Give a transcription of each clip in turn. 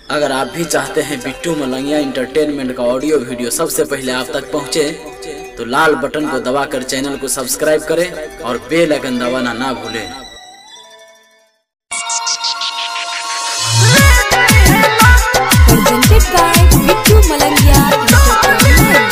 अगर आप भी चाहते हैं बिट्टू मलंगिया इंटरटेनमेंट का ऑडियो वीडियो सबसे पहले आप तक पहुंचे तो लाल बटन को दबाकर चैनल को सब्सक्राइब करें और बेल आइकन दबाना ना भूलें presented by Bittu Malangia Entertainment.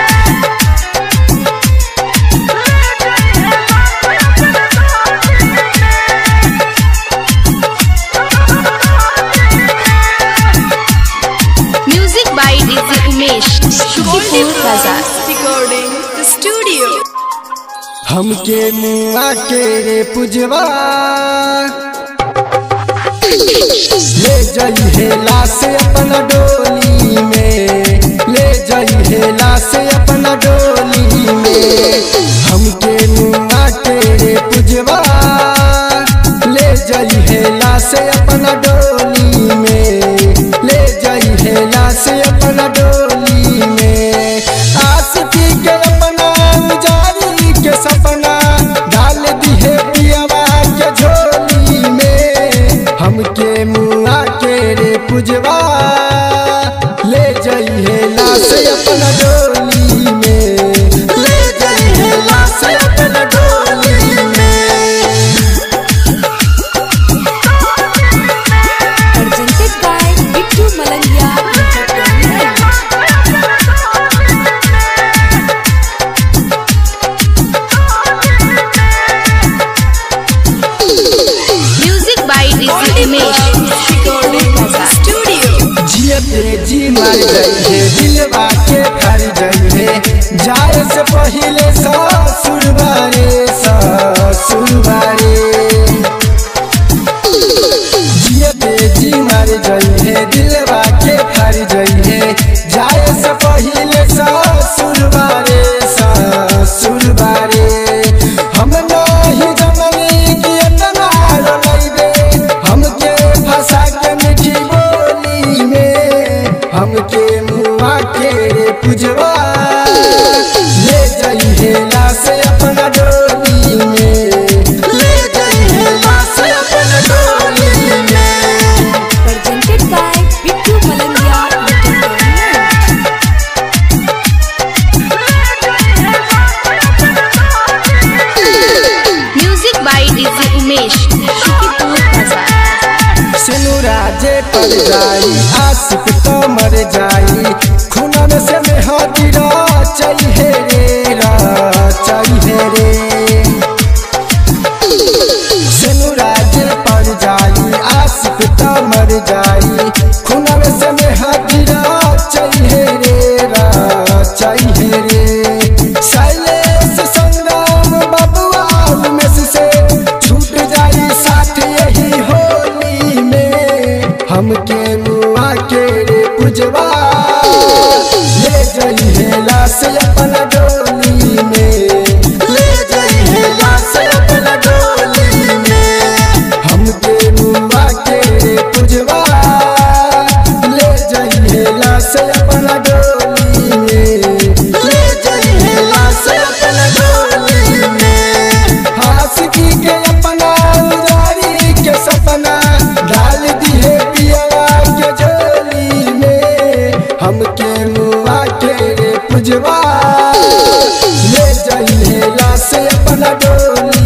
Music by DJ Umesh, Shukipur Bazaar. Recording the studio. हमके मुआ के रे पुजवा ले जाई हेला से अपना डोली में ले जाई हेला से अपना डोली में हमके मुआ के रे पुजवा ले जाई हेला से अपना डोली में ले जाई हेला से अपना डोली में आशिकी के अपना जारी के सपना डाल दिहे पियवा के झोली में हमके मुआ के रे पुजवा ले जाइए लाश अपना डोली में ले जाइए लाश अपना डोली में Presented by Bittu Malangia Entertainment. Music by DJ Umesh, Shukipur Bazaar. जियते जी मर जाइए दिलवा के घर जाइए जाए से पहले ससुर बारे ससुर बारे जियते जी मर जाइए दिलवा के घर जाइए जाए से पहले ससुर बारे ससुर बारे हम नहीं जमनी की इतना लइबे हमके फंसा के मीठी बोली में हमके मुआ के पुजवा ले जाइए लाश अपना डोली में ले जाइए लाश अपना डोली में Presented by Bittu Malangia Entertainment. Music by DJ Umesh, Shukipur Bazaar. सिनुराजे पर जाई आशिक तो मर जाई खुनन से में हाजिरा चाहिए रे रा चाहिए रे सिनुराजे पर जाई आशिक तो मर जाई खुनन से में हाजिरा चाहिए रे रा चाहिए रे शैलेश संग्राम बबुआ उमेश से छूट जाई साथ यही होली में हमके मुआ के रे पुजवा ले जाइए लाश अपना डोली में ले जाइए लाश अपना डोली में हमके मुआ के रे पुजवा ले जाइए लाश अपना डोली में ले जाइए लाश अपना डोली में हासिकी के अपना उदारी के सपना डाल दिए पियवा के झोली में हमके मुआ के रे पुजवा ले जाइए लाश अपना डोली